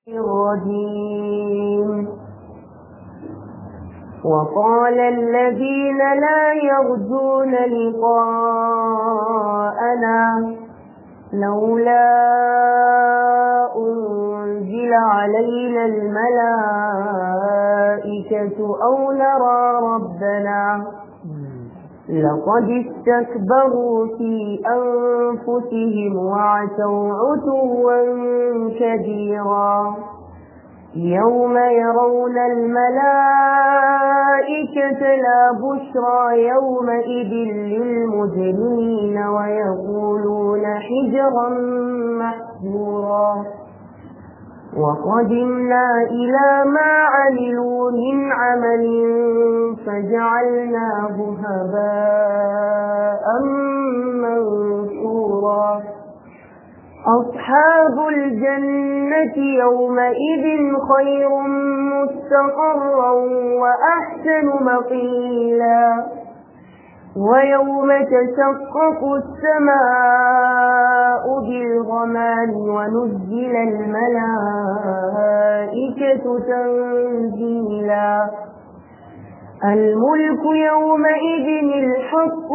الرجيم وقال الذين لا يرجون لقاءنا لولا أنزل علينا الملائكة أو نرى ربنا لقد استكبروا في أنفسهم وعتوا عتوا كبيرا يوم يرون الملائكة لا بشرى يومئذ للمجرمين ويقولون حجرا محجورا وقدمنا إلى ما عملوا من عمل فجعلناه هباء منثورا أصحاب الجنة يومئذ خير مستقرا وأحسن مقيلا ويوم تشقق السماء بالغمام ونزل الملائكة تنزيلا الملك يومئذ الحق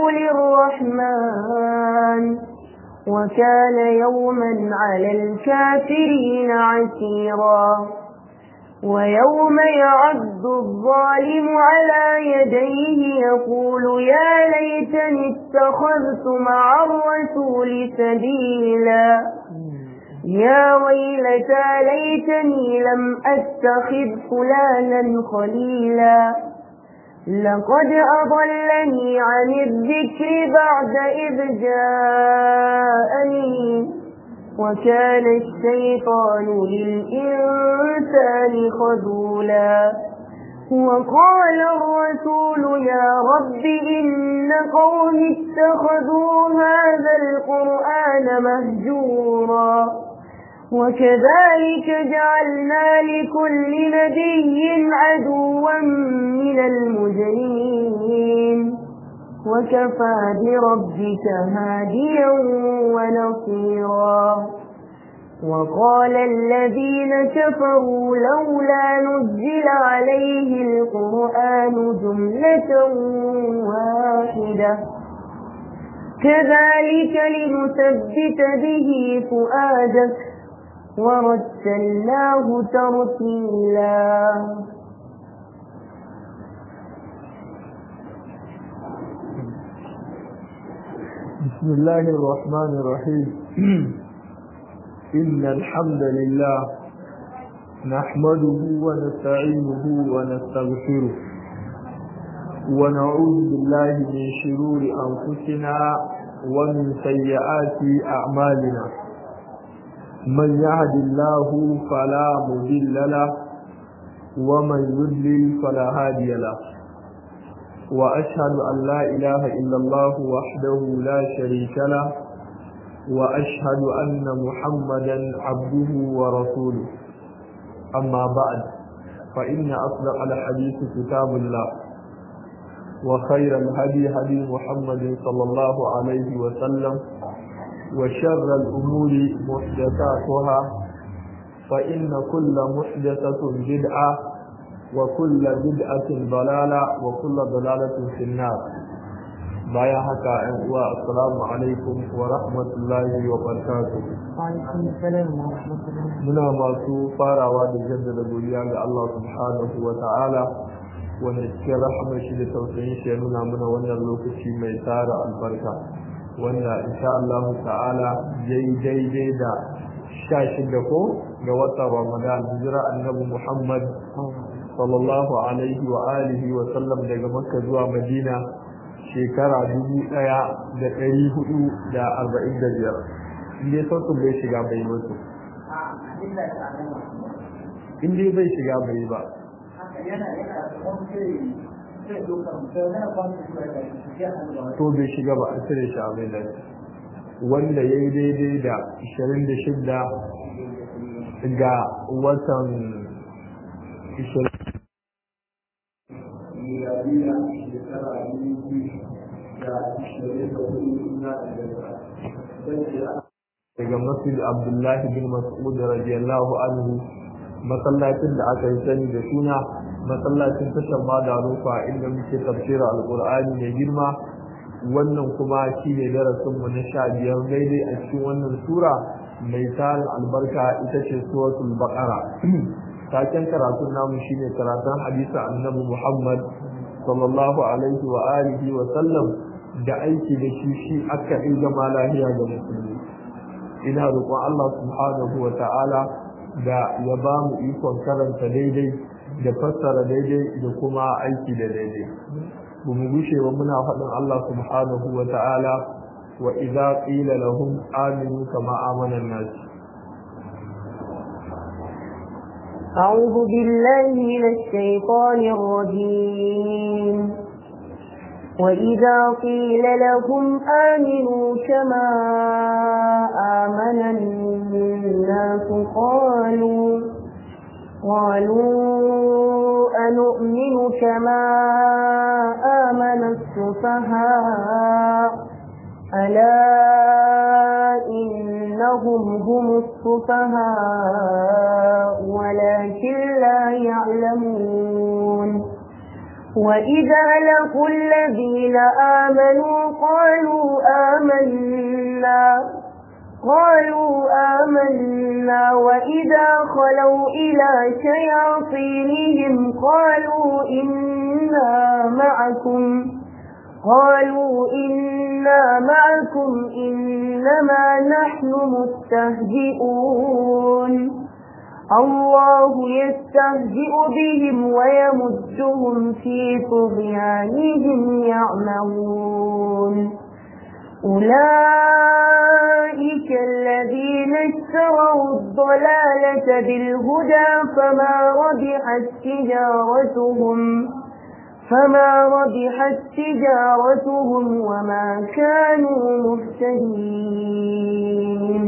للرحمن وكان يوما على الكافرين عسيرا ويوم يعد الظالم على يديه يقول يا ليتني اتخذت مع الرسول سبيلا يا ويلتى ليتني لم أتخذ فلانا خليلا لقد أضلني عن الذكر بعد إذ جاءني وكان الشيطان للإنسان خذولا وقال الرسول يا رب إن قوم اتخذوا هذا القرآن مهجورا وكذلك جعلنا لكل نبي عدوا من المجرمين وكفى بربك هاديا ونصيرا وقال الذين كفروا لولا نزل عليه القرآن جملة واحدة كذلك لنثبت به فؤادك ورتلناه ترتيلا بسم الله الرحمن الرحيم إن الحمد لله نحمده ونستعينه ونستغفره ونعوذ بالله من شرور أنفسنا ومن سيئات أعمالنا من يهد الله فلا مضل له ومن يضلل فلا هادي له وأشهد أن لا إله إلا الله وحده لا شريك له وأشهد أن محمدا عبده ورسوله أما بعد فإن أصدق الحديث كتاب الله وخير الهدي هدي محمد صلى الله عليه وسلم وشر الأمور محدثاتها فإن كل محدثة بدعة وكل بدعة ضلالة وكل ضلالة في النار بايا هكا أنواع السلام عليكم ورحمة الله وبركاته وعليكم السلام ورحمة الله muna masu farawa da jaddada godiya ga Allah subhanahu wa ta'ala wanda cikin rahama shi da tausayin shi ya nuna mana wannan lokaci mai tara albarka wanda insha Allah ta'ala yayi daidai da sha shida ko ga watan Ramadan hijira annabi Muhammad sallallahu alaihi wa alihi wa sallam daga Makka zuwa Madina shekara dubu ɗaya da ɗari hudu da arba'in da biyar inda sautin bai shiga bai mutu in dai bai shiga bai ba to bai shiga ba a cire shi a bai lafi wanda ya yi daidai da 26 ga watan 20 miliyariya shekara daga masjid abdullahi bin mas'ud radiyallahu anhu masallacin da aka yi sani da suna masallacin tashar madarufa inda muke tafsirar alkur'ani mai girma wannan kuma shi ne darasinmu na sha biyar daidai a cikin wannan sura mai tarin albarka ita ce suratul baqara taken karatun namu shine karatun hadisi annabi muhammad sallallahu alaihi wa alihi wa sallam da aiki da shi shi aka yi zama lahiya ga musulmi ina roƙon Allah subhanahu wa ta'ala da ya ba mu ikon karanta daidai da fassara daidai da kuma aiki da daidai ba mu gushe ba muna faɗin Allah subhanahu wa ta'ala wa idza qila lahum aminu kama amana an-nas أعوذ بالله من الشيطان الرجيم وإذا قيل لهم آمنوا كما آمن الناس قالوا قالوا أنؤمن كما آمن السفهاء ألا إنهم هم السفهاء ولكن لا يعلمون وإذا لقوا الذين آمنوا قالوا آمنا قالوا آمنا وإذا خلوا إلى شياطينهم قالوا إنا معكم قالوا إنا معكم إنما نحن مستهزئون الله يستهزئ بهم ويمدهم في طغيانهم يعمهون أولئك الذين اشتروا الضلالة بالهدى فما ربحت تجارتهم فما ربحت تجارتهم وما كانوا مهتدين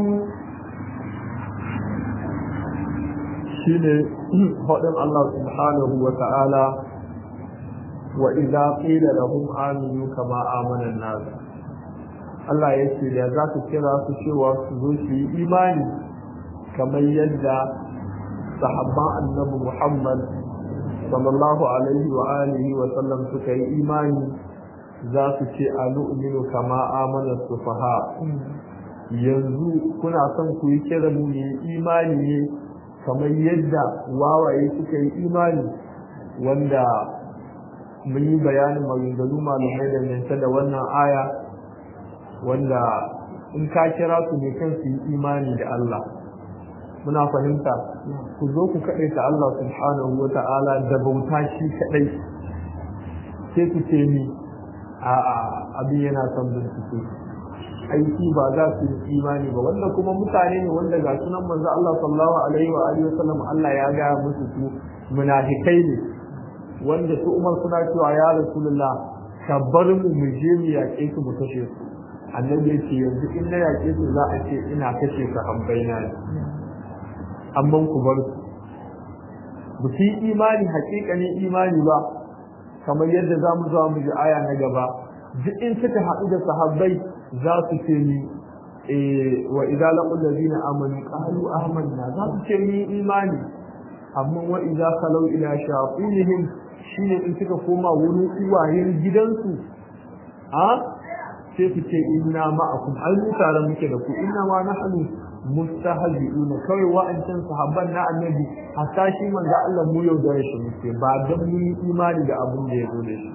shine faɗin Allah subhanahu wa ta'ala wa idza qila lahum aminu kama amana an-nas Allah ya ce da za ku kira su cewa su zo su yi imani kamar yadda sahabban annabi Muhammad sallallahu alaihi wa alihi wa sallam suka yi imani za su ce anu'minu kama amana sufaha yanzu kuna son ku yi kira mu ne imani ne kamar yadda wawaye suka yi imani wanda mun yi bayanin maganganu malamai dangance da wannan aya wanda in ka kira su ne kan su yi imani da Allah muna fahimta ku zo ku kaɗai ta Allah subhanahu wa ta'ala da bauta shi kaɗai sai ku ce ni a abin yana son bincike aiki ba za su yi imani ba wanda kuma mutane ne wanda ga sunan manzo Allah sallallahu alaihi wa alihi wasallam Allah ya ga musu su munafikai ne wanda su Umar suna cewa ya Rasulullah ka bar mu mu je mu yaƙe su mu kashe su annabi ya ce yanzu in na yaƙe su za a ce ina kashe su hambaina ne amma ku bar su ba su yi imani hakikanin imani ba kamar yadda za mu zuwa mu ji aya na gaba duk in suka haɗu da sahabbai za su ce ni wa idza laqul ladina amanu qalu amanna za su ce ni imani amma wa idza khalu ila shayatinihim shine in suka koma wurin uwayen gidansu a sai su ce inna ma'akum ai mu tare muke da ku inna ma nahnu mustahzi'un kawai wa'ancan sahabban na annabi hatta shi manzo Allah mu yau da shi muke ba dan mu yi imani da abin da ya zo da shi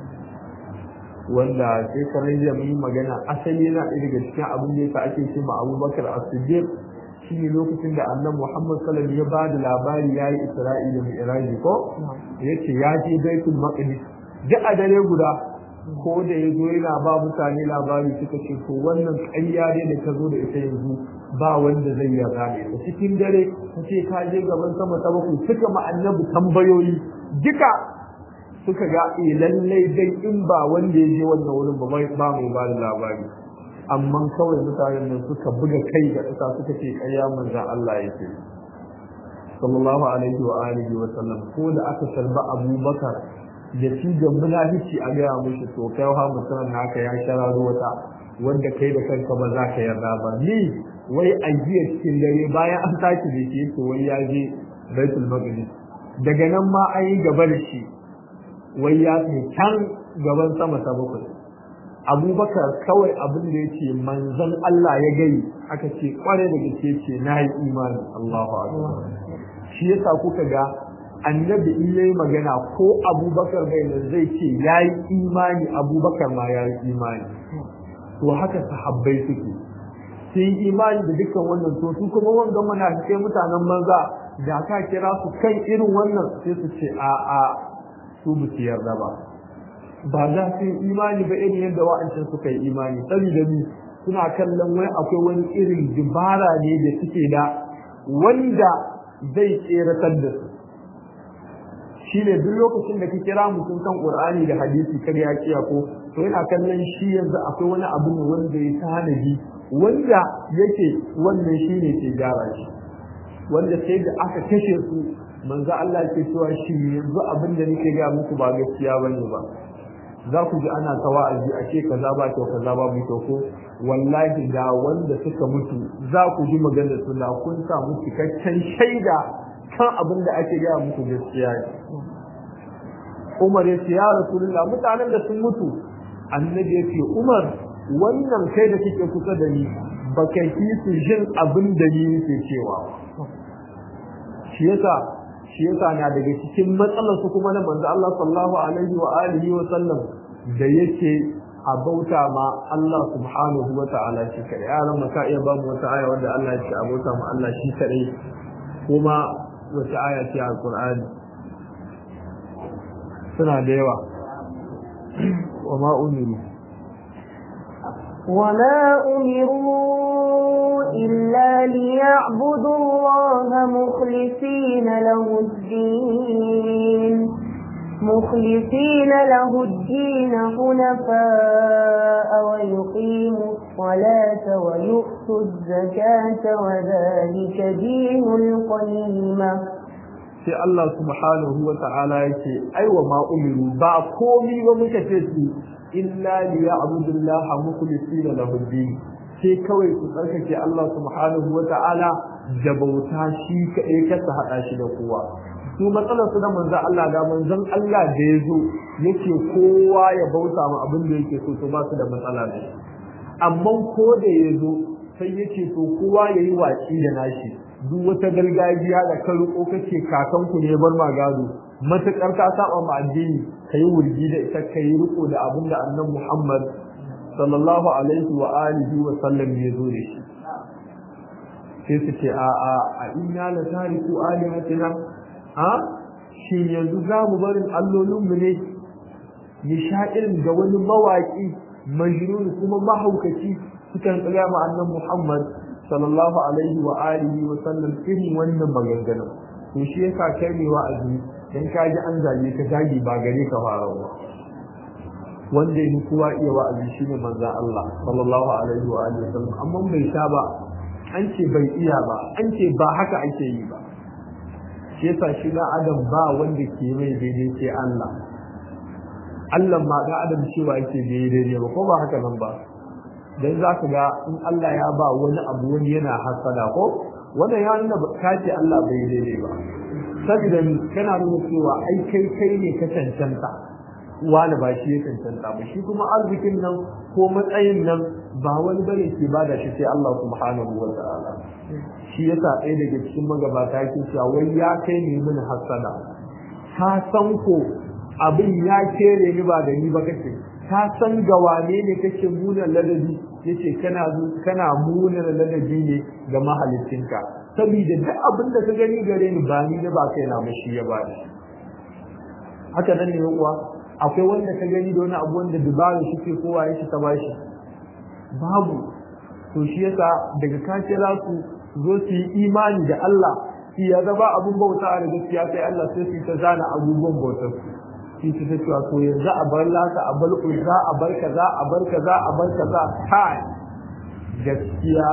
wanda sai kamar da mu yi magana asali yana ɗaya daga cikin abin da yasa ake cewa Abubakar As-Siddiq shi ne lokacin da annabi Muhammad sallallahu alaihi wasallam ya ba da labari yayi Isra'ila da Mi'raj ko yace ya je Baitul Maqdis duk a dare guda ko da ya zo yana ba mutane labari suka ce to wannan ƙarya ne da ka zo da ita yanzu ba wanda zai yarda ne da cikin dare ka ce ka je gaban sama ta bakwai suka ma annabi tambayoyi duka suka ga eh lallai dai in ba wanda ya je wannan wurin ba ba mai ba da labari amma kawai mutanen nan suka buga kai ga ƙasa suka ce ƙarya manzon Allah yake sallallahu alaihi wa alihi wa sallam ko da aka salba Abubakar da shi da munafici a gaya mushi to kai ha mutum naka ya shararo wata wanda kai da kanka ba za ka yarda ba ni wai a jiya cikin dare bayan an tashi da shi yake wai ya je baitul maqdis daga nan ma an yi gaba da shi wai ya kai can gaban sama ta bakwai abubakar kawai abin da yake manzon Allah ya gani aka ce kware da gaske ce na yi imani Allahu akbar shi yasa kuka ga annabi in yayi magana ko abubakar bai nan zai ce yayi imani abubakar ma yayi imani to haka sahabbai suke sun yi imani da dukkan wannan to su kuma wanga mana sai mutanen manza da ka kira su kan irin wannan sai su ce a a su ba su yarda ba ba za su yi imani ba irin yadda wa'ancan suka yi imani saboda ni suna kallon wai akwai wani irin dubara ne da suke da wanda zai tseratar da su shine duk lokacin da ka kira mutum kan Qur'ani da hadisi kar ya kiya ko to yana kallon shi yanzu akwai wani abu ne wanda ya tanadi wanda yake wannan shine ke gyara shi wanda sai da aka kashe su manzo Allah ke cewa shi yanzu abin da nake ga muku ba gaskiya bane ba za ku ji ana ta wa'azi a ce kaza ba kyau kaza ba mu ko wallahi da wanda suka mutu za ku ji magana su da kun samu cikakken shaida kan abin da ake gaya muku gaskiya ne Umar ya ce ya Rasulullah mutanen da sun mutu annabi ya ce Umar wannan kai da kike kusa da ni baka ki su jin abin da ni nake cewa shi yasa shi yasa na daga cikin matsalar su kuma na manzo Allah sallallahu alaihi wa alihi wa sallam da yake a bauta ma Allah subhanahu wa ta'ala shi kare yaran maka iya ba mu wata aya wanda Allah ya ce a bauta ma Allah shi kare kuma wata aya ce a Qur'ani suna da yawa wa ma umiru وما أمروا إلا ليعبدوا الله مخلصين له الدين مخلصين له الدين حنفاء ويقيموا الصلاة ويؤتوا الزكاة وذلك دين القيمة sai Allah subhanahu wa ta'ala yake aiwa ma umiru ba komi ba muka ce su illa li ya'budullaha mukhlisina lahu din sai kawai su tsarkake Allah subhanahu wa ta'ala da bauta shi kaɗai kasa haɗa shi da kowa su matsalar su da manzon Allah da manzon Allah da ya zo yake kowa ya bauta ma abin da yake so to ba su da matsala ne amma ko da ya zo sai yake so kowa ya yi watsi da nashi duk wata gargajiya da ka riko kace kakanku ne bar ma gado matakar ka saba ma addini kai wurgi da ita kai riko da abin da annabi Muhammad sallallahu alaihi wa alihi wa sallam ya zo da shi sai su ce a a a inna la tariku alihatina a shi yanzu za mu barin allolin mu ne ya sha irin da wani mawaki majnun kuma mahaukaci sukan tsaya ma annabi Muhammad sallallahu alaihi wa alihi wa sallam irin wannan maganganun to shi yasa kai ne wa'azi dan ka ji an zage ka zagi ba gare ka fara ba wanda yake kowa iya wa'azi shine manzon Allah sallallahu alaihi wa alihi wa sallam amma bai sha ba an ce bai iya ba an ce ba haka ake yi ba shi yasa shi na adam ba wanda ke mai daidai sai Allah Allah ma ga adam cewa yake daidai ba ko ba haka nan ba dan za ka ga in Allah ya ba wani abu wani yana hasada ko wannan ya nuna ka ce Allah bai daidai ba saboda kana nuna cewa ai kai kai ne ka cancanta wani ba shi ya cancanta ba shi kuma arzikin nan ko matsayin nan ba wani bane ke bada shi sai Allah subhanahu wa ta'ala shi yasa ɗaya daga cikin magabata yake cewa wai ya kai ne mini hasada ka san ko abin ya kere ni ba da ni ba kake ka san ga wane ne kake muna ladabi yace kana kana muna ladabi ne ga mahalicinka saboda duk abin da ka gani gare ni ba ni da ba kai na mashi ya bada haka nan ne uwa akwai wanda ka gani da wani abu wanda dubara shi ke kowa ya ta bashi babu to shi yasa daga ka kira su zo su yi imani da Allah shi ya zaba abun bauta da gaskiya sai Allah sai su ta zana abubuwan bautar su shi ta cewa to yanzu a bar laka a bar uzza a bar kaza a bar kaza a bar kaza kai gaskiya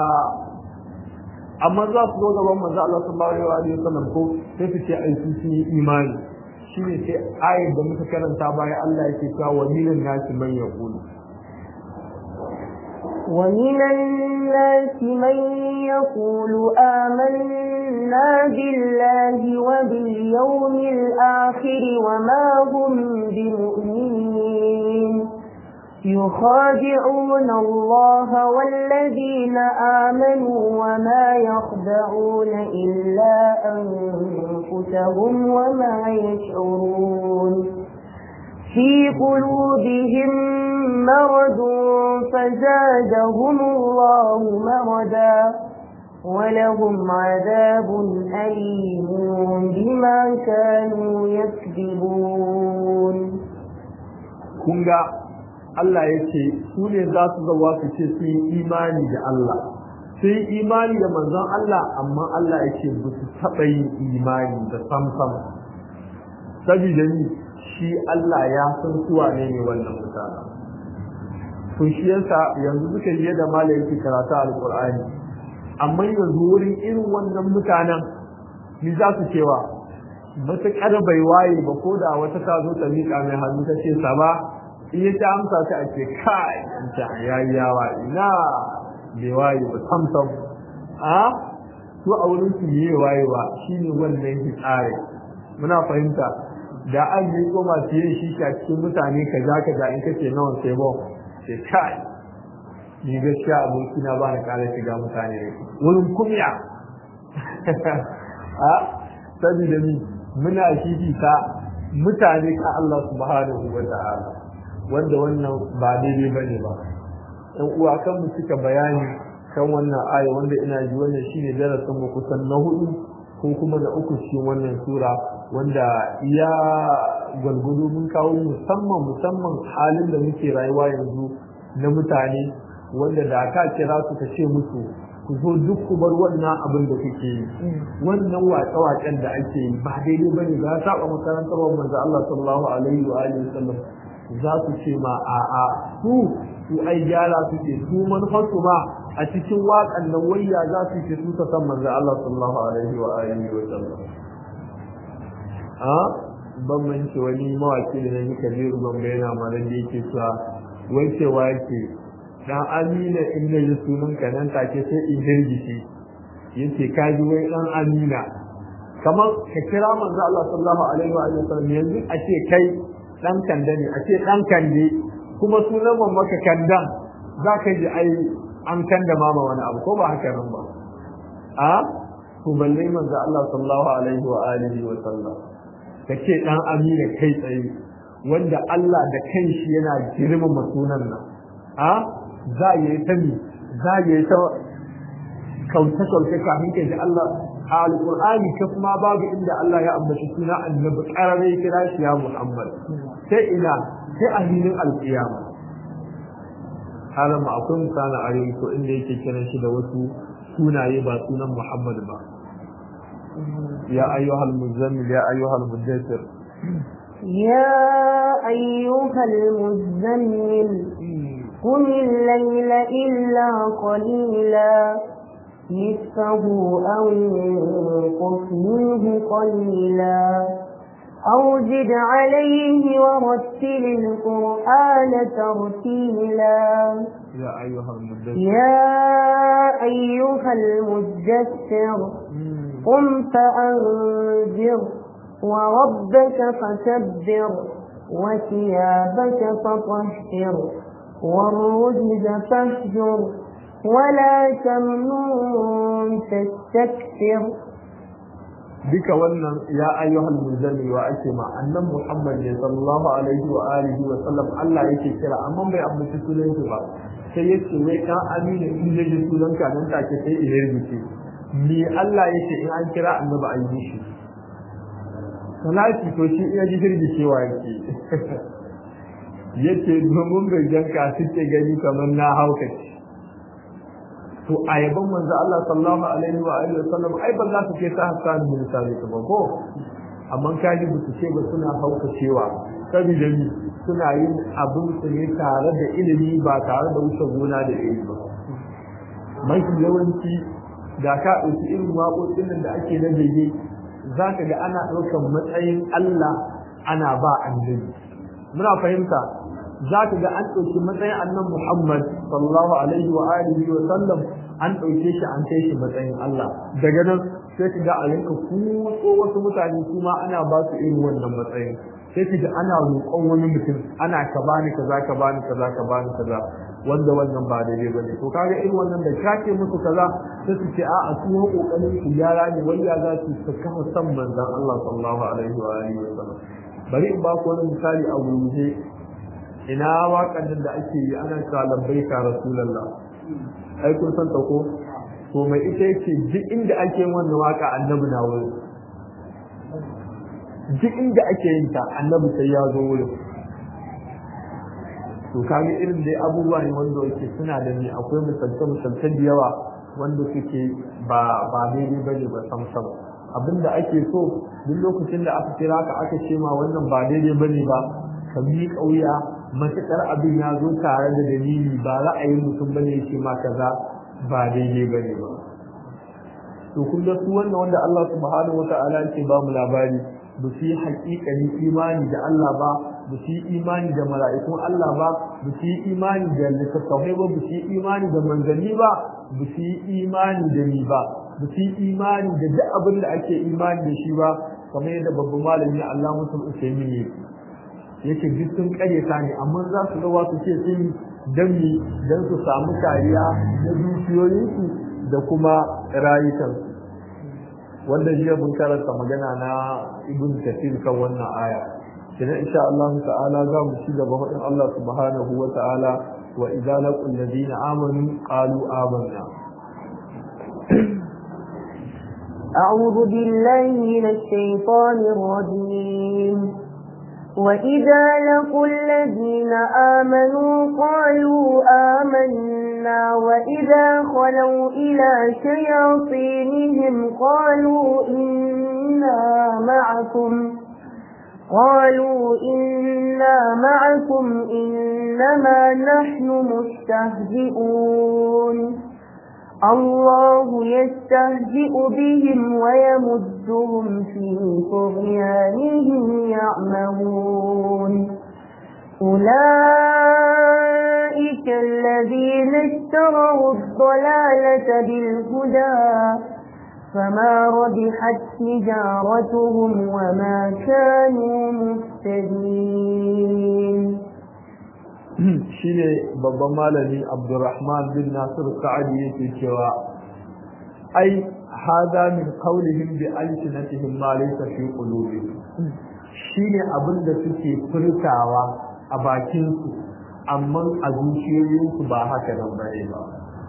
amma za su zo gaban manzo Allah sallallahu alaihi wa sallam ko sai su ce ai su sun yi imani shine sai ayar da muka karanta baya Allah yake cewa wa minan nasi man yaqulu ومن الناس من يقول آمنا بالله واليوم الآخر وما هم بمؤمنين يخادعون الله والذين آمنوا وما يخدعون إلا أنفسهم وما يشعرون في قلوبهم مرض فزادهم الله مرضا ولهم عذاب أليم بما كانوا يكذبون kunga Allah ya ce su ne za su zauwa su ce sun yi imani da Allah sun yi imani da manzon Allah amma Allah ya ce ba su taɓa yin imani da samsam saboda ni shi Allah ya san suwa ne ne wannan mutane to shi yasa yanzu suka yi da mala yake karatu alqur'ani amma yanzu wurin irin wannan mutanen ni za su cewa matuƙar bai waye ba ko da wata ta zo ta miƙa mai hannu ta ce sa ba in ya ta amsa ta ake kai ta yayyawa ina bai waye ba samsam a su a wurin su yi wayewa shine wannan hitsare muna fahimta da an yi ko masu yin shi a cikin mutane ka za ka in kace nawa sai ba sai kai ni gaskiya aboki na ba na kara shiga mutane ne wurin kumya a saboda ni muna shi ta mutane ka Allah subhanahu wa ta'ala wanda wannan ba daidai bane ba ɗan uwa kan mu cika bayani kan wannan aya wanda ina ji wannan shine darasin mu kusan na hudu ko kuma da uku cikin wannan sura wanda iya gwalgwado mun kawo musamman musamman halin da muke rayuwa yanzu na mutane wanda da ka kira su ka ce musu ku zo duk ku bar wannan abin da kuke yi wannan waƙe-waƙen da ake yi ba daidai bane ga saba makarantar wa manzo Allah sallallahu alaihi wa alihi wasallam za su ce ma a'a su su ai gyara suke su manufarsu ma a cikin waƙan nan wayya za su ce su ta san manzo Allah sallallahu alaihi wa alihi wa sallam a ban mance wani mawaki da nake kabiru ban bayyana ma da yake cewa wai cewa yake dan amina in da yi sunan ka nan take sai in hirgishi yace ka ji wai dan amina kamar ka kira manzo Allah sallallahu alaihi wa alihi wa sallam yanzu a ce kai dan kanda ne a ce dan kande kuma sunan mamaka kandan za ka ji ai an kanda mama wani abu ko ba haka nan ba a to balle manzo Allah sallallahu alaihi wa alihi wa sallam kace dan amina kai tsaye wanda Allah da kanshi yana girmama sunan nan a za ya yi ta mi za ya yi ta kauce kauce kafin kai da Allah a alqur'ani ka kuma babu inda Allah ya ambaci suna annabi qarare kira shi ya Muhammad sai ina sai a hilin alqiyama halama akwai misalin arewa ko inda yake kiran shi da wasu sunaye ba sunan Muhammad ba ya ayyuhal muzammil ya ayyuhal muddathir يا أيها المزمل قم الليل إلا قليلا نصفه أو انقص منه قليلا أو زد عليه ورتل القرآن ترتيلا يا أيها المدثر يا أيها المدثر قم فأنذر وربك فكبر وثيابك فطهر والرجز فاهجر ولا تمنن تستكثر duka wannan ya ayyuhal muzammil wa ake ma annan muhammad ne sallallahu alaihi wa alihi wa sallam Allah yake kira amma bai ambaci sunan shi ba sai yace wai dan amina in ya ji sunan ka nan take sai in rubuce ni Allah yake in an kira annabi an yi shi salati to shi iya ji girgi cewa yake yace domin bai janka suke gani kamar na haukaci to a yaban manzo Allah sallallahu alaihi wa alihi wasallam ai ba za su ce ta hasan bin sabit ba ko amma kaji ba su ce ba suna hauka cewa saboda ni suna yin abin su ne tare da ilimi ba tare da wuce gona da ilimi ba mafi yawanci da ka ɗauki irin waƙoƙin nan da ake na bege za ka ga ana ɗaukar matsayin Allah ana ba annabi muna fahimta za ka ga an ɗauki matsayin annan Muhammad sallallahu alaihi wa alihi wa sallam an ɗauke shi an kai shi matsayin Allah daga nan sai ki ga a rinka kutso wasu mutane kuma ana ba su irin wannan matsayin sai ki ga ana roƙon wani mutum ana ka bani kaza ka bani kaza ka bani kaza wanda wannan ba daidai bane to kaga irin wannan da kake musu kaza sai su ce a a su ho kokarin su gyara ne wai ya za su su kafa san manzon Allah sallallahu alaihi wa alihi wa sallam bari in ba ku wani misali a gurguje ina waƙan da ake yi ana cewa labbaika rasulullah ai kun san ta ko to mai ita yake duk inda ake yin wannan waka annabi na wurin duk inda ake yin ta annabi sai ya zo wurin to kaga irin dai abubuwa ne wanda yake suna da ni akwai misalce misalce da yawa wanda suke ba ba daidai bane ba sam sam abinda ake so duk lokacin da aka kira ka aka ce ma wannan ba daidai bane ba ka mi kauya matakar abin ya zo tare da dalili ba ra'ayin mutum bane ya ce ma kaza ba daidai bane ba to kun ga su wannan wanda Allah subhanahu wata'ala yake ba mu labari ba su yi haƙiƙanin imani da Allah ba ba su yi imani da mala'ikun Allah ba ba su yi imani da littattafai ba ba su yi imani da manzanni ba ba su yi imani da ni ba ba su yi imani da duk abin da ake imani da shi ba kamar yadda babban malami Allah musul Usaimin ne yake duk sun karyata ne amma za su ga wasu ce sun danni don su samu kariya na dukiyoyinsu da kuma rayukansu wanda jiya mun karanta magana na ibn kathir kan wannan aya kina insha Allah ta'ala za mu ci gaba faɗin Allah subhanahu wa ta'ala wa idza laqul ladina amanu qalu amanna أعوذ بالله من الشيطان الرجيم وإذا لقوا الذين آمنوا قالوا آمنا وإذا خلوا إلى شياطينهم قالوا إنا معكم قالوا إنا معكم إنما نحن مستهزئون الله يستهزئ بهم ويمدهم في طغيانهم يعمهون أولئك الذين اشتروا الضلالة بالهدى فما ربحت تجارتهم وما كانوا مهتدين shine babban malami Abdurrahman bin Nasir Sa'adi yake cewa ai hada min qawlihim bi alsinatihim ma laysa fi qulubihim shine abin da suke furtawa a bakin su amma a zuciyoyinsu ba haka nan bane ba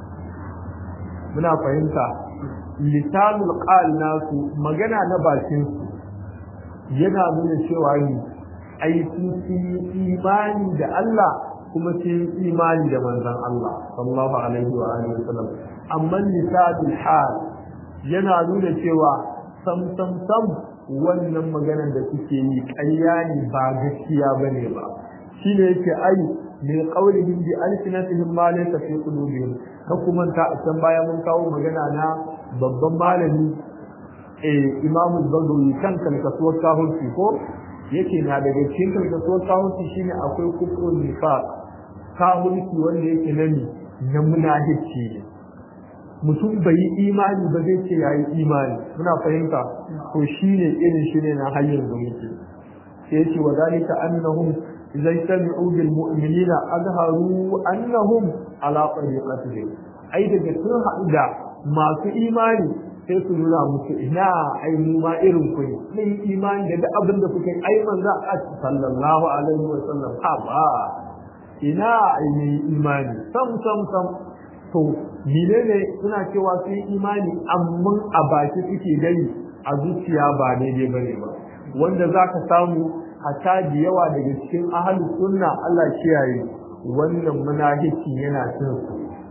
muna fahimta lisanul qal nasu magana na bakin su yana nuna cewa ni ai sun yi imani da Allah kuma sun yi imani da manzon Allah sallallahu alaihi wa alihi wasallam amma lisanul hal yana nuna cewa sam sam sam wannan maganar da suke yi ƙarya ne ba gaskiya bane ba shine yake ai ne qaulihim bi alsinatihim ma laysa fi qulubihim ka kuma ta san baya mun kawo magana na babban malami eh Imam Zagoyi kan kalkasuwar kahunci ko yake na daga cikin kalkasuwar kahunci shine akwai kufrun nifaq kahunci wanda yake nani na munafici ne mutum bai yi imani ba zai ce yayi imani muna fahimta to shine irin shi ne na hanyar da muke sai yace wa zalika annahum idza istami'u bil mu'minina azharu annahum ala tariqatihim ai daga sun haɗu da masu imani sai su nuna musu ina ai mu ma irin ku ne mun imani da duk abin da kuke ai manzo a sallallahu alaihi wa sallam ha ba ina ai ne imani sam sam sam to menene suna cewa su yi imani amma a baki suke gani a zuciya ba daidai bane ba wanda zaka samu hatta da yawa daga cikin ahli sunna Allah kiyaye wannan munafiki yana cin su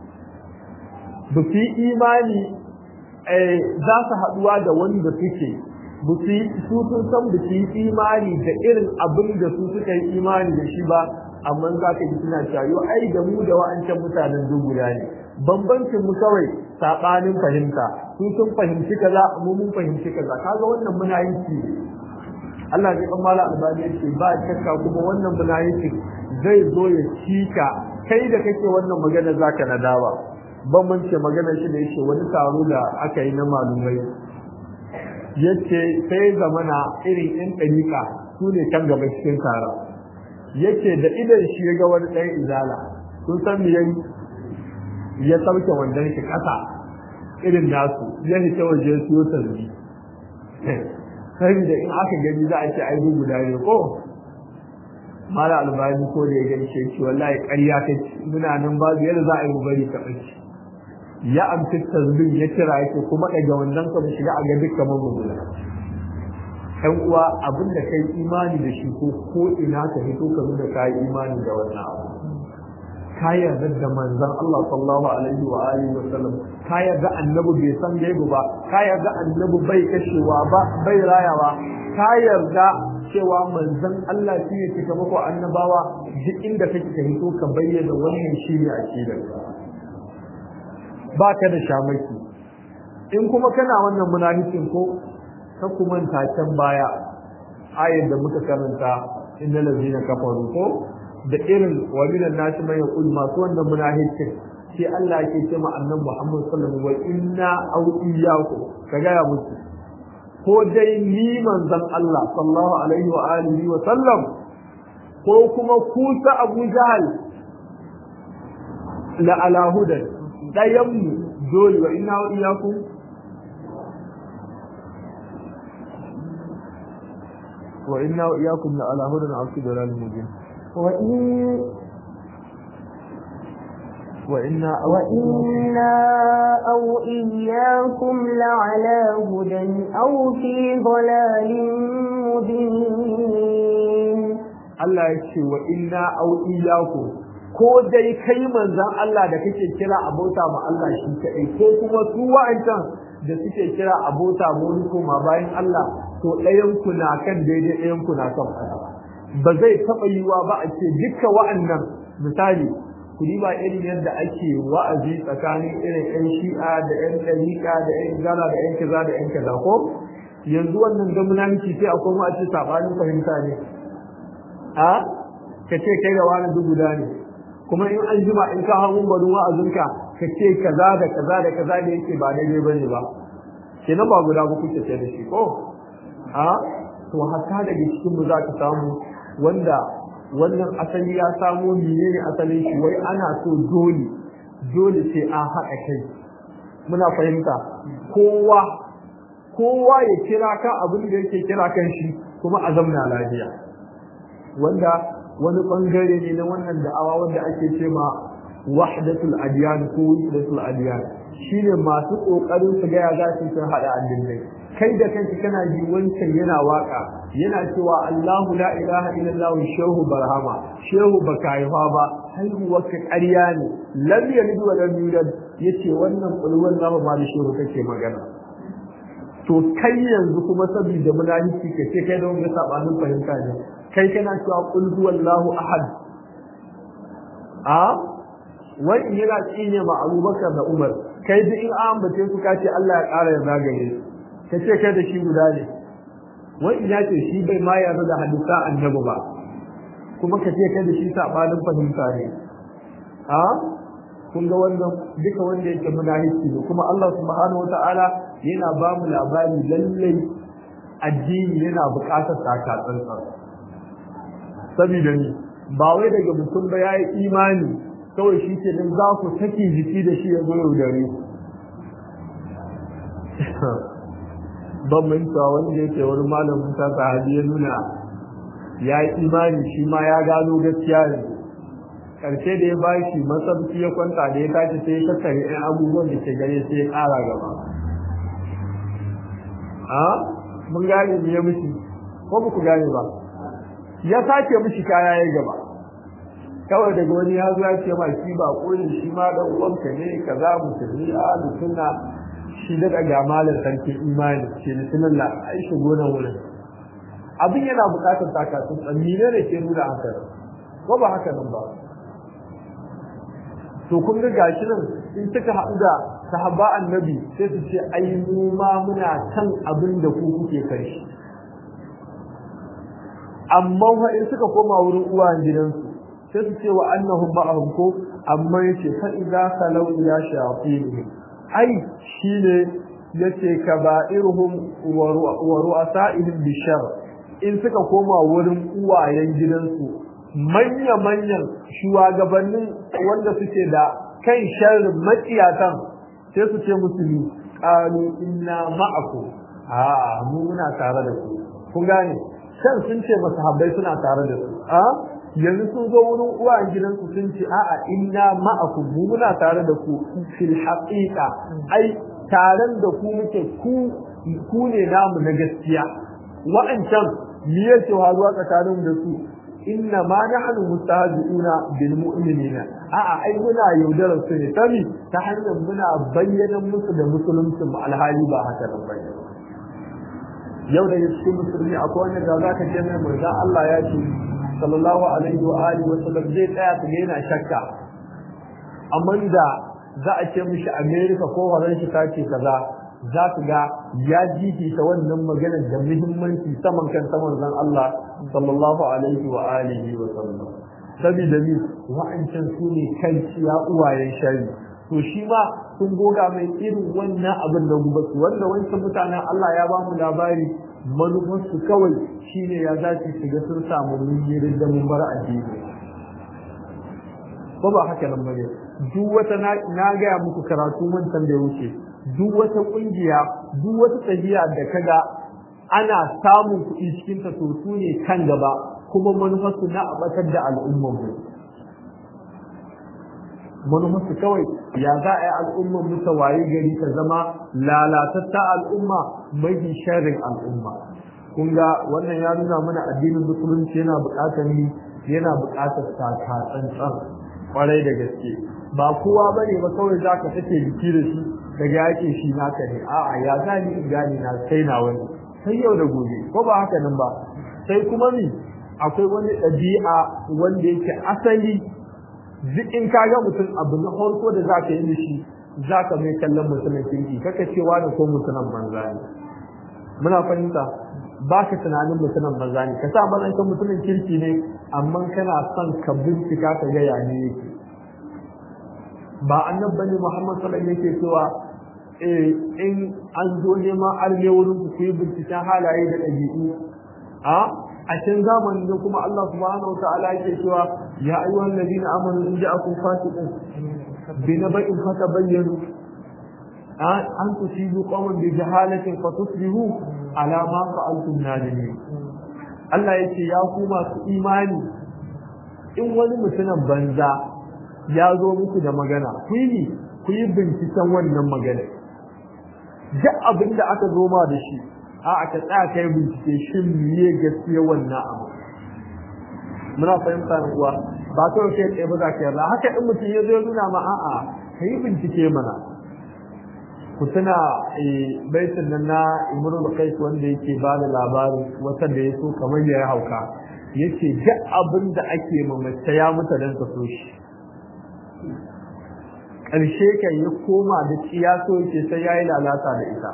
ba su yi imani za su haɗuwa da wanda suke ba su yi su sun san ba su yi imani da irin abin da su suka yi imani da shi ba amma za ka ji suna cewa ai da mu da wa'ancan mutanen duk guda ne bambancin mu kawai sabanin fahimta su sun fahimci kaza mu mun fahimci kaza kaga wannan muna yin shi Allah ya kan mala albani yace ba shakka kuma wannan muna yin zai zo ya cika kai da kake wannan magana zaka nadawa bambance magana shi da yake wani taro da aka yi na malumai yace sai zamana irin yan ɗariƙa su ne kan gaba cikin taron yace da idan shi ya ga wani ɗan izala kun san me yayi ya sauke wandon shi ƙasa irin nasu ya fita waje ya siyo tarbi saboda in aka gani za a ce ai guda ne ko mala albani ko da ya gani shi ce wallahi ƙarya kake muna nan babu yadda za a yi mu bari ka ɓace ya amfi tasbih ya kira yake kuma daga wannan ka mu shiga a ga dukkan magunguna ɗan uwa abin da kai imani da shi ko ko ina ka fito ka nuna kai imani da wannan abu ka yarda da manzon Allah sallallahu alaihi wa alihi wa sallam ka yarda annabi bai san gaibu ba ka yarda annabi bai kashewa ba bai rayawa ka yarda cewa manzon Allah shi ne cika mako annabawa duk inda kake ka hito ka bayyana wannan shi ne akidar ba ka da shamaki in kuma kana wannan munafikin ko ka kuma can baya ayar da muka karanta innal ladina kafaru ko da irin wa minan nasi man yaqul masu wannan munafikin sai Allah yake ce ma annabi Muhammad sallallahu alaihi wasallam wa inna aw iyyakum kaga ya mutu ko dai ni manzon Allah sallallahu alaihi wa alihi wa sallam ko kuma ku ta Abu Jahal la ala hudan dayan mu dole wa inna wa iyyakum wa inna wa iyyakum la ala hudan aw fi dalalin mubin wa in وإنا وإنا أو إياكم لعلى هدى أو في ضلال مبين Allah ya ce wa inna au iyyaku ko dai kai manzon Allah da kake kira abota ma Allah shi kadai ko kuma su wa'ancan da suke kira abota mu kuma bayan Allah to ɗayan ku na kan daidai ɗayan ku na kan ba zai taɓa yiwa ba a ce dukkan wa'annan misali ku ba irin yadda ake wa'azi tsakanin irin ƴan shi'a da ƴan ɗariƙa da ƴan gala da ƴan kaza da ƴan kaza ko yanzu wannan da munafiki sai akwai ma a ce sabanin fahimta ne a ka ce kai da wani duk guda ne kuma in an jima in ka hawo barin wa'azinka ka ce kaza da kaza da kaza da yake ba daidai bane ba kenan ba guda ba kuke ce da shi ko a to hatta daga cikin mu za ka samu wanda wannan asali ya samo menene asalin shi wai ana so dole dole sai an haɗa kai muna fahimta kowa kowa ya kira ka abin da yake kira kan shi kuma a zamna lafiya wanda wani bangare ne na wannan da'awa wanda ake ce ma wahdatul adiyan ko wahdatul adiyan shine masu kokarin su ga ya za su hada addinai kai da kanki kana ji wancan yana waka yana cewa Allahu la ilaha illallah shehu barhama shehu baka haifa ba haihuwar ka ƙarya ne lam yalid wa lam yulad yace wannan kulwan namu ma da shehu kake magana to kai yanzu kuma saboda munafiki ka ce kai da wanda sabanin fahimta ne kai kana cewa qul huwallahu ahad a wai in yana tsine ma Abubakar da Umar kai duk in an bace su kace Allah ya ƙara ya zagaye ka ce kai da shi guda ne wai ina ce shi bai ma yarda da hadisa annabi ba kuma ka ce kai da shi sabanin fahimta ne a kun ga wannan duka wanda yake munafiki ne kuma Allah subhanahu wataala yana ba mu labari lallai addini yana buƙatar tsakatsantsan saboda ni ba wai daga mutum ba yayi imani kawai shi ke nan za ku saki jiki da shi ya zo yaudare ban manta wanda yake wani malamin ta sahabi ya nuna ya yi imani shi ma ya gano gaskiya ne karshe da ya ba shi masabci ya kwanta da ya tashi sai ya tattare ɗan abubuwan da ke gare sai ya ƙara gaba a mun gane me ya mishi ko ba ku gane ba ya sake mishi kaya ya gaba kawai daga wani ya zo ya ce ma shi ba koyi shi ma dan uwanka ne kaza musulmi a sunna shi da daga malar sarki imani ce bismillah ai shigo nan wurin abin yana bukatar takatun tsanni ne da ke nuna haka ko ba haka nan ba to kun ga gashi nan in suka haɗu da sahaba annabi sai su ce ai mu ma muna kan abin da ku kuke kai shi amma fa in suka koma wurin uwayen gidansu sai su ce wa annahum ma'ahum ko amma yace fa idza kalau ila shayatin ai shine yace kaba'irhum wa ru'asa'ihim bishar in suka koma wurin uwayen gidansu manya manyan shugabannin wanda suke da kan sharrin maciyatan sai su ce musu qalu inna ma'akum a mu muna tare da ku kun gane kan sun ce masahabbai suna tare da su a yanzu sun zo wurin uwayen gidansu sun ce a'a inna ma'akum mu muna tare da ku fil haqiqa ai taron da ku muke ku ku ne namu na gaskiya wa'ancan me yake hazuwa tsakanin da su inna ma nahnu mustahzi'una bil mu'minina a'a ai muna yaudarar su ne sami ta hanyar muna bayyana musu da musulunci mu alhali ba haka nan bane yau da cikin musulmi akwai wanda da zaka ce mai manzo Allah ya ce sallallahu alaihi wa alihi wa sallam zai tsaya ta yana shakka amma da za a ce mishi America ko horon shi ta ce kaza za ku ga ya jijita wannan maganar da muhimmanci saman kan saman zan Allah sallallahu alaihi wa alihi wa sallam saboda ni wa'ancan su ne kan ciya uwayen shari to shi ma sun goga mai irin wannan abin da guba su wanda wancan mutanen Allah ya ba mu labari manufarsu kawai shine ya za su shiga sun samu munyirin da mun bar addini ko ba haka nan bane duk wata na gaya muku karatu wancan da ya wuce duk wata kungiya duk wata tafiya da kaga ana samun kuɗi cikin ta to su ne kan gaba kuma manufarsu na abatar da al'ummar mu manufarsu kawai ya za a yi al'ummar mu ta waye gari ta zama lalatatta al'umma mafi sharrin al'umma kun ga wannan ya nuna mana addinin musulunci yana buƙatar ni yana buƙatar tsantsan kwarai da gaske ba kowa bane ba kawai zaka take biki da shi daga yake shi naka ne a'a ya gani in gani na sai na wani sai yau da gobe ko ba haka nan ba sai kuma ni akwai wani ɗabi'a wanda yake asali duk in ka ga mutum abu na farko da zaka yi shi zaka mai kallon mutumin kirki kaka cewa da ko mutumin banza ne muna fahimta ba ka tunanin mutumin banza ne ka sa mazan kan mutumin kirki ne amma kana son ka bincika ka ga ya ne yake ba annab bane Muhammad sallallahu alaihi yake cewa eh in an zo neman arme wurin ku yi binciken halaye da ɗabi'u a a cikin zamanin da kuma Allah subhanahu wa ta'ala yake cewa ya ayyuhan ladina amanu in ja'akum fasiqun bi naba'in fatabayyanu an tusibu qawman bi jahalatin fatusbihu ala ma fa'altum nadimin Allah yake ya ku masu imani in wani mutumin banza ya zo muku da magana ku yi ku yi binciken wannan magana duk abin da aka zo ma da shi a aka tsaya kai bincike shin miye gaskiya wannan abu muna fahimta na uwa ba kawai kai tsaye ba za ka yarda haka in mutum ya zo ya nuna ma a'a ka yi bincike mana ku tuna baitin nan na imrul qais wanda yake ba da labarin wata da ya so kamar ya hauka yace duk abin da ake mamace ya mutu dan ka so shi ƙarshe kan ya koma da ciyaso yake sai ya yi lalata da ita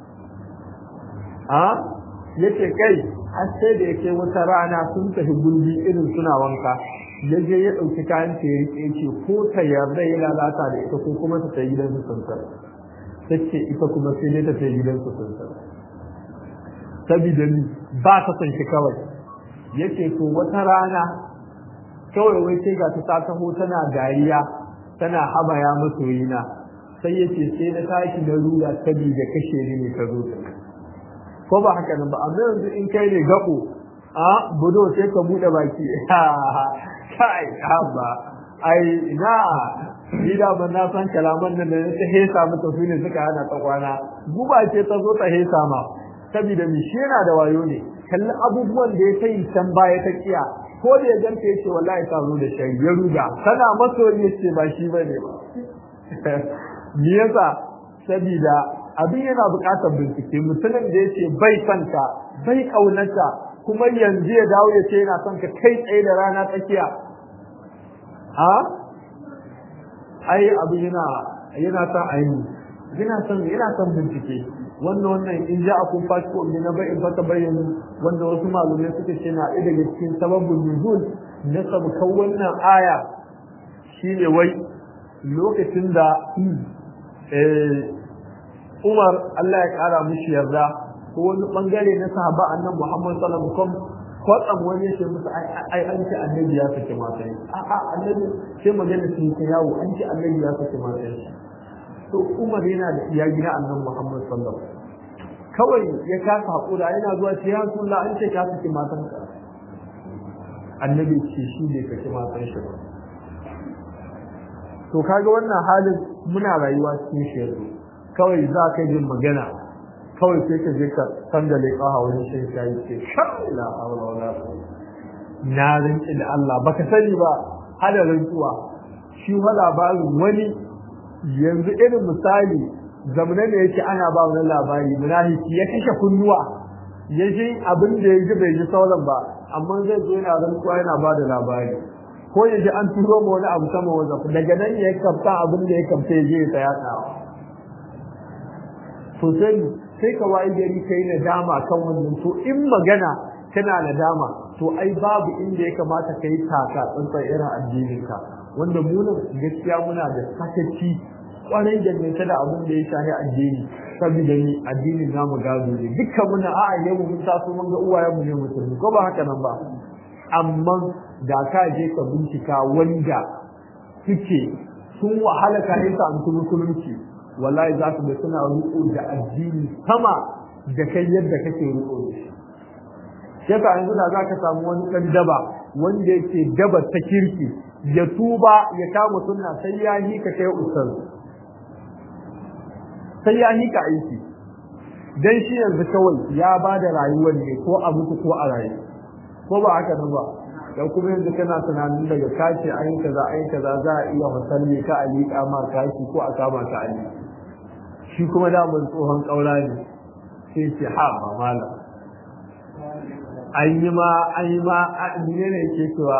a yace kai har sai da yake wata rana sun tafi gulbi irin suna wanka ya je ya ɗauki kayan ta ya riƙe ce ko ta yarda ya lalata da ita ko kuma ta tafi gidan su sansar ta ce ita kuma sai dai ta tafi gidan su sansar sabida ni ba ta son shi kawai yace to wata rana kawai wai sai ga ta taho tana dariya tana habaya masoyina sai yace sai na tashi na ruga sabida kashe ni ne ka zo ta ko ba haka nan ba amma yanzu in kai ne gabo a budo sai ka bude baki kai haba ai na ni da ban na san kalaman nan da ta hesa mata su ne suka hana ta kwana guba ce ta zo ta hesa ma saboda mi shi yana da wayo ne kalli abubuwan da ya sai can baya ta kiya ko da ya ganta yace wallahi ta zo da shari ya ruga kana masoyi yace ba shi bane ba me yasa saboda abin yana buƙatar bincike mutumin da yace bai santa bai kaunarta kuma yanzu ya dawo ya ce yana son ka kai tsaye da rana tsakiya ha ai abin yana yana son aini yana son yana son bincike wannan wannan in ja akun fasiko in na bai in fata bayyana wanda wasu malumai suka ce na ɗaya daga cikin sababin nuzul na sabkan wannan aya shine wai lokacin da Umar Allah ya kara mishi yarda ko wani bangare na sahaba annabi Muhammad sallallahu alaihi wasallam kwatsam wani ya ce musu ai an ce annabi ya saki matan a a annabi sai magana sun ta yawo an ce annabi ya saki matan to Umar yana da iya gina annabi Muhammad sallallahu alaihi wasallam kawai ya kasa hakura yana zuwa ce ya Rasulullah an ce ka saki matan ka annabi ce shi bai saki matan shi ba to kaga wannan halin muna rayuwa cikin shi yanzu kawai za ka yi magana kawai sai ka je ka sandale kaha wani shan shayi ce la hawla wala na rinki da Allah baka sani ba hada rantsuwa shi wa labarin wani yanzu irin misali zamana da yake ana ba wani labari munafiki ya kashe kunnuwa ya ji abin da ya ji bai ji sauran ba amma zai zo yana rantsuwa yana ba da labari ko ya ji an turo ma wani abu sama wanda daga nan ya kamta abin da ya kamta ya je ya tsaya tsawa to sai sai ka wayi gari kai nadama kan wannan to in magana kana nadama to ai babu inda ya kamata ka yi taka tsantsan irin addinin ka wanda mu nan gaskiya muna da sakaci kwarai da mai da abin da ya shahi addini saboda ni addinin namu gado ne dukkan muna a'a yau mun taso mun ga uwayenmu ne musulmi ko ba haka nan ba amma da ka je ka bincika wanda suke sun wahala ka yi samu musulunci wallahi za su ga suna riko da addini sama da kai yadda kake riko da shi yasa yanzu da za ka samu wani ɗan daba wanda yake daba ta kirki ya tuba ya kama sunna sai ya yi ka kai ustaz sai ya yi ka aiki dan shi yanzu kawai ya ba da rayuwar ne ko a mutu ko a rayu ko ba haka nan ba dan kuma yanzu kana tunanin daga kace ayi kaza ayi kaza za a iya musalli ka ali kama kashi ko a kama ka ali shi kuma da mun tsohon kaura ne sai ce ha ba mala an yi ma an yi ma ne ne yake cewa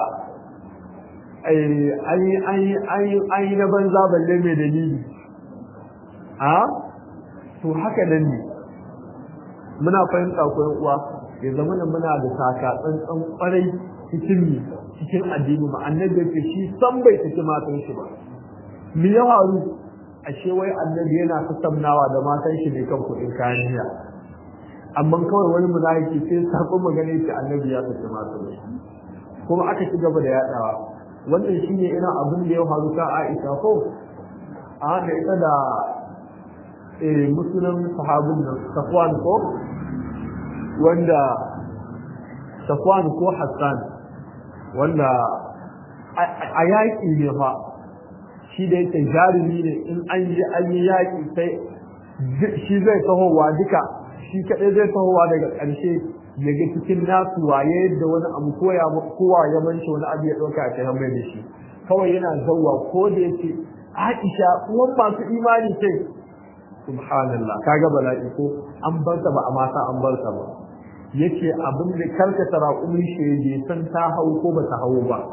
an yi na banza balle mai dalili a to haka nan ne muna fahimta ko uwa ya zama da muna da taka tsantsan kwarai cikin mi cikin addini ma annabi yake shi san bai saki matan shi ba mi ya faru ashe wai annabi yana tattaunawa da matan shi ne kan kuɗin kayan miya amma kawai wani munafiki sai sakon magana yake annabi ya saki matan shi kuma aka ci gaba da yadawa wannan shine irin abin da ya faru ka Aisha ko a da ita da eh musulun sahabin nan Safwan ko wanda Safwan ko Hassan wanda a yaƙi ne fa shi da yake jarumi ne in an yi an yi yaƙi sai shi zai tahowa duka shi kaɗai zai tahowa daga ƙarshe ya ga cikin nasu waye da wani abu koya kowa ya manci wani abu ya ɗauka a kai mai da shi kawai yana zauwa ko da yake Aisha uwan masu imani ce subhanallah kaga bala'i ko an bar ta ba a mata an bar ta ba yace abin da karkata raƙumin shege san ta hau ko ba ta hau ba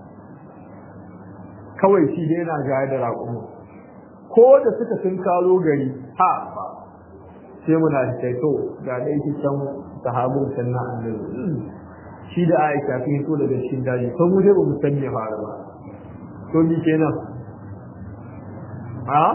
kawai shi dai yana gaya da raƙumin ko da suka sun karo gari ha ba sai muna da to ga dai ki san sahabun sannan annabi shi da Aisha sun so daga cikin daji to mu dai ba mu san me fara ba to ni kenan a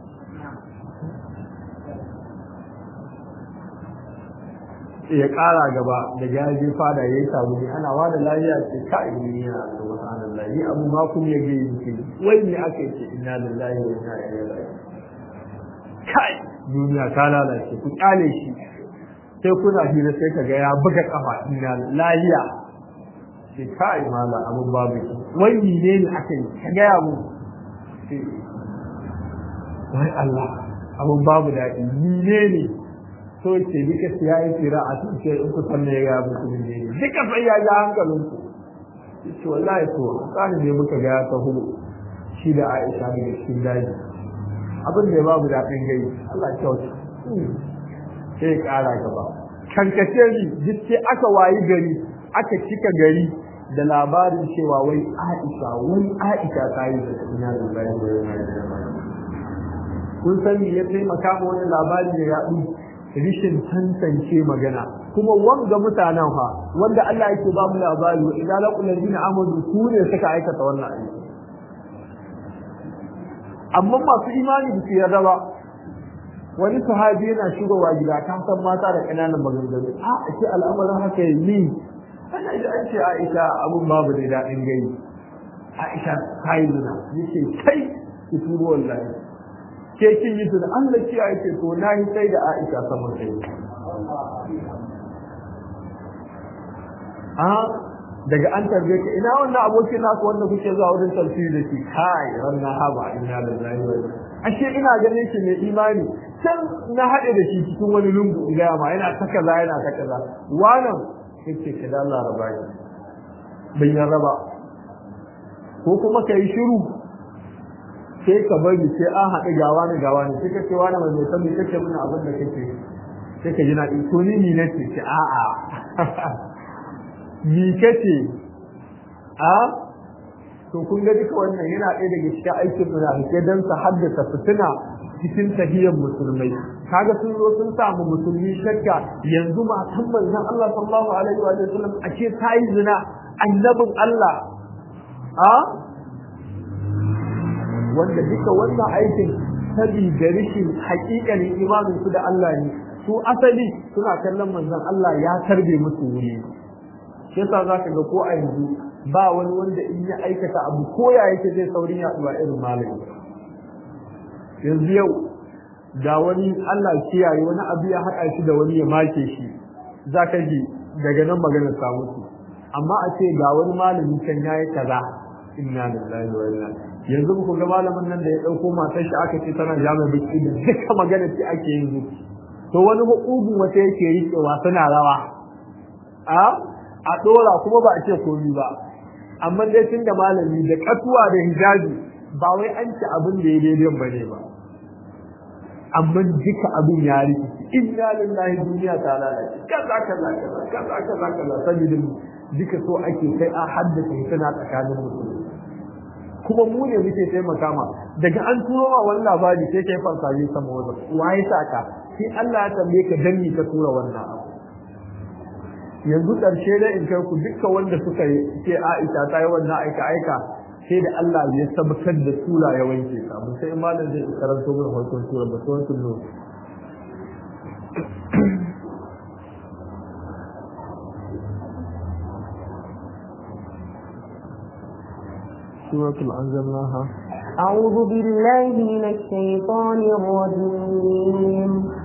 ya ƙara gaba da gaji fada ya yi samu ne ana wa da lafiya ce ka ilimi yana da subhanallah ni abu ma kun ya ga yi wai ne aka yi inna lillahi wa inna ilaihi raji'un kai duniya ta lalace ku kyale shi sai kuna hira sai ka ga ya buga kafa inna lahiya ce kai mala abun babu wai ne ne aka yi ka ga ya mu wai Allah abun babu daɗi ni ne ne so ce duka siya yi tsira a cikin in ku san me ya ga mutum ne duka sai ya ga hankalin ku ce wallahi to tsani ne muka ga ya taho shi da Aisha daga cikin daji abin da babu daɗin gai Allah kyauta sai ƙara gaba kankace ni duk sai aka wayi gari aka cika gari da labarin cewa wai Aisha wai Aisha ta yi da ina da bayan da yana kun san me ya taimaka ma wani labari da ya rishin tantance magana kuma wanga mutanen fa wanda Allah yake ba mu labari wa idza laqul ladina amanu su ne suka aikata wannan aiki amma masu imani ba su yarda ba wani sahabi yana shigowa gida ka san mata da ƙananan maganganu a ake al'amarin haka yi ni ana ji an ce Aisha abun babu da daɗin gani Aisha ta yi zina yace kai ki tubo wallahi ke kin yi zina Allah ki ce to na yi sai da Aisha saman kai a daga an tarbe ka ina wannan abokin naku wanda kuke zuwa wurin tafsiri da shi kai ranna haba inna lillahi wa inna ashe ina ganin shi mai imani can na haɗe da shi cikin wani lungu in gaya ma yana ta kaza yana ta kaza wannan yake ka da Allah raba ni bai ya raba ko kuma ka yi shiru sai ka bari sai an haɗu gawa ne gawa ne sai ka ce wani mai san me kake muna abin da kake sai ka ji na to ni ni nace ce a'a ni kace a to kun ga duka wannan yana ɗaya daga cikin aikin munafike dan su haddasa fitina cikin tahiyyar musulmai kaga sun zo sun samu musulmi shakka yanzu matan manzon Allah sallallahu alaihi wa sallam ake tayi zina annabin Allah a wanda duka wannan aikin sabida rishin haƙiƙanin imanin su da Allah ne su asali suna kallon manzon Allah ya tarbe musu wuri shi yasa zaka ga ko a yanzu ba wani wanda in ya aikata abu ko ya yake zai saurin yaduwa irin malami yanzu yau da wani Allah kiyaye wani abu ya haɗa shi da wani ya make shi za ka ji daga nan maganar ta mutu amma a ce ga wani malami can yayi kaza inna lillahi wa inna yanzu ku ga malamin nan da ya dauko matar shi aka ce tana jami'a biki da duka magana ce ake yin to wani hukumu wata yake riƙewa suna rawa a a dora kuma ba a ce komi ba amma dai tun da malami da katuwa da hijabi ba wai an ci abin da ya daidai ba ne ba amma duka abin ya rikici inna lillahi duniya ta lalace kaza kaza kaza kaza kaza kaza saboda duka so ake kai a haddasa tana tsakanin musulmi kuma mu ne muke taimaka ma daga an turo ma wani labari sai kai farsaje sama wajen waye saka sai Allah ya tambaye ka danni ka tura wannan abu yanzu ƙarshe da in kai ku dukkan wanda suka yi ce Aisha ta yi wannan aika aika sai da Allah ya tabbatar da sura ya wanke ta mun sai malam zai karanto mun hoton sura ba to wannan no suratul anzalnaha أعوذ بالله من الشيطان الرجيم